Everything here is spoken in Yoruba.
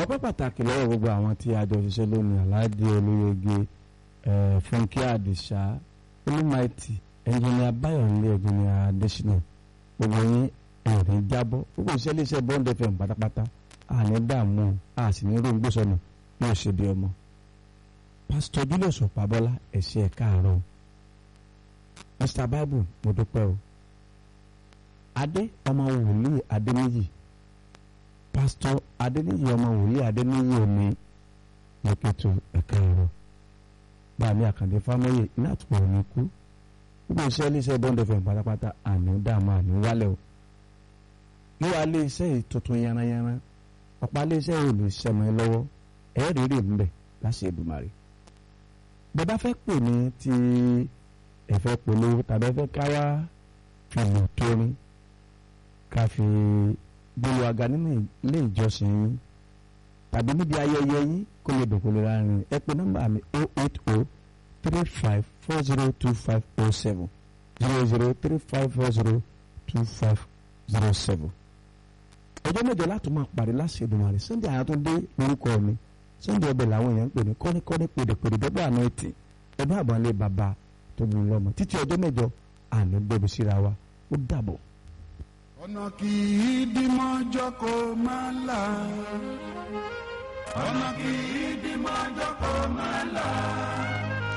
ọpẹ́ pàtàkì lọ́wọ́ gbogbo àwọn tí a jọ ṣiṣẹ́ lónìí aláàdé olóyege fúnkẹ́ àdìsá olúmaìtì ẹnjìnìà báyọ̀lé ẹnjìnìà adésínà gbogbo yín ẹ̀rín jábọ́ gbogbo iṣẹ́ iléeṣẹ́ bond fm pátápátá àní dààmú a sì ní rògbò sọnù yóò ṣe bí ọmọ. pásítọ̀ julius ọ̀pábọ́lá ẹ̀ṣẹ̀ káàárọ̀ mr bible mo dúpẹ́ o adé ọmọ wòlíì adéníyì pásítọ̀ adéníyì ọmọ wòlíì adéníyì omi lókètò ẹ̀ka ẹ̀rọ báàmí àkàndé fámọ́yè iná àtúpọ̀ òní kú gbogbo iṣẹ́ iléeṣẹ́ bond fm pátápátá àní dààmú àní wálẹ̀ o yíwá iléeṣẹ́ yìí tuntun yanranyanran ọ̀pá iléeṣẹ́ yìí lè ṣẹ̀mọ́ ẹ lọ́wọ́ ẹ̀ rírì ń bẹ̀ láṣẹ Èdùmàrè bẹ́ẹ̀ bá fẹ́ pè ní ti ẹ̀fẹ́ polówó tàbí ẹ̀fẹ́ káwá fìlù tóní ká fi gbolo aga nínú ilé ìjọsìn yín tàbí níbi ayẹyẹ yín kó lè dùn kó lè rárin ẹ pè nọ́mbà mi o eight o three five four zero two five o seven zero zero three five four zero two five zero seven ọjọ́ mẹ́jọ láti máa pàdé láṣẹ Èdùmàrè Sunday Àyàtúndé lórúkọ mi Sunday ọbẹ̀ làwọn èèyàn ń pè ní kọ́níkọ́ní pèdèpèdè dọ́gbà àná ètì ẹ̀dùn àbọ̀nlé bàbá tó mú un lọ́mọ títí ọjọ́ mẹ́jọ àná gbẹ̀bí síra wa ó dàbọ̀. ọ̀nà kì í dí mọ́jọ́ kó máa là ọ̀nà kì í dí mọ́jọ́ kó máa là.